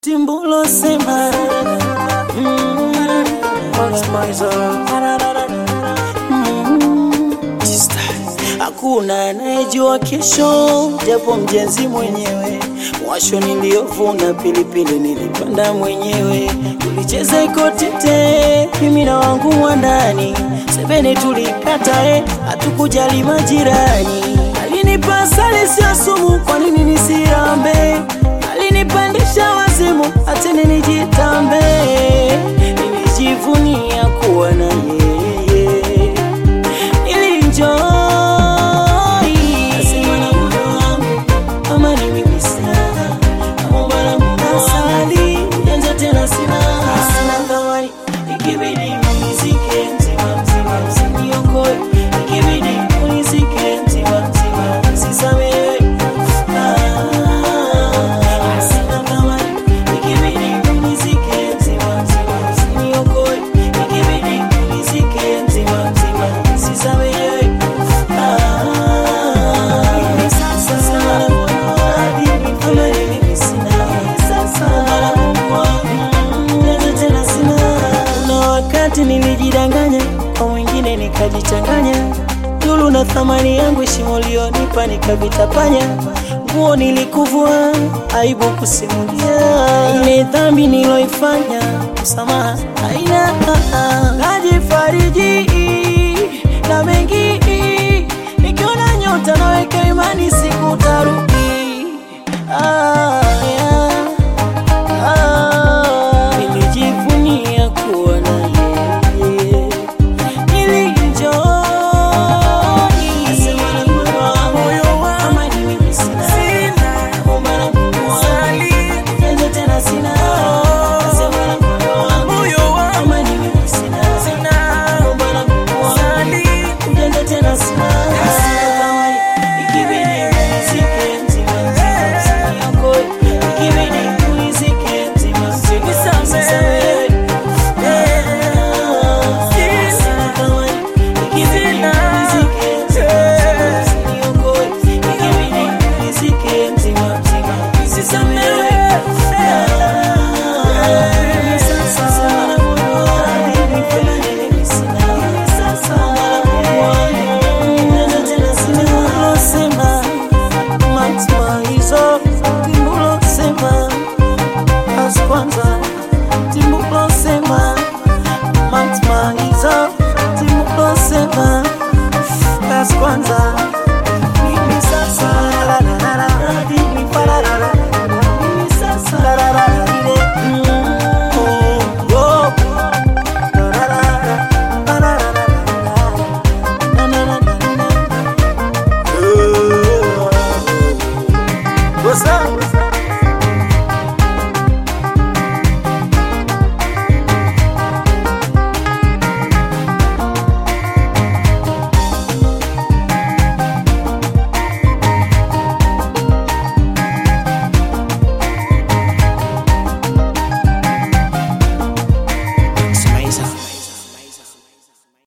Timbulo sema mm, mm, hakuna anayejua kesho, japo mjenzi mwenyewe. Mwasho niliyovuna pilipili nilipanda mwenyewe, tulicheza ikotete, mimi na wangu wa ndani, sebene tulikata, eh, hatukujali majirani. Alinipa asali sio sumu, kwa nini nisirambe? Alinipandisha wazimu, atene nijitambe, nilijivunia kuwa na yeye Nilinjoy. Nasema na moyo wangu, kama ni mimi sina, naomba na Mungu asali, ujanja tena sina. Sina thamani, ikibidi unizike mzima mzima, usiniokoe. Ikibidi unizike mzima mzima, usisamehe. Ah, sina thamani, ikibidi unizike mzima mzima, usiniokoe. Ikibidi unizike mzima mzima, usisamehe. Kuna wakati nilijidanganya kwa mwingine nikajichanganya, dulu na thamani yangu shimo lionipa nikavitapanya, nguo nilikuvua, aibu kusimulia, ile dhambi niloifanya, msamaha haina, najifariji na mengi nikiona nyota naweka imani siku taruki ah.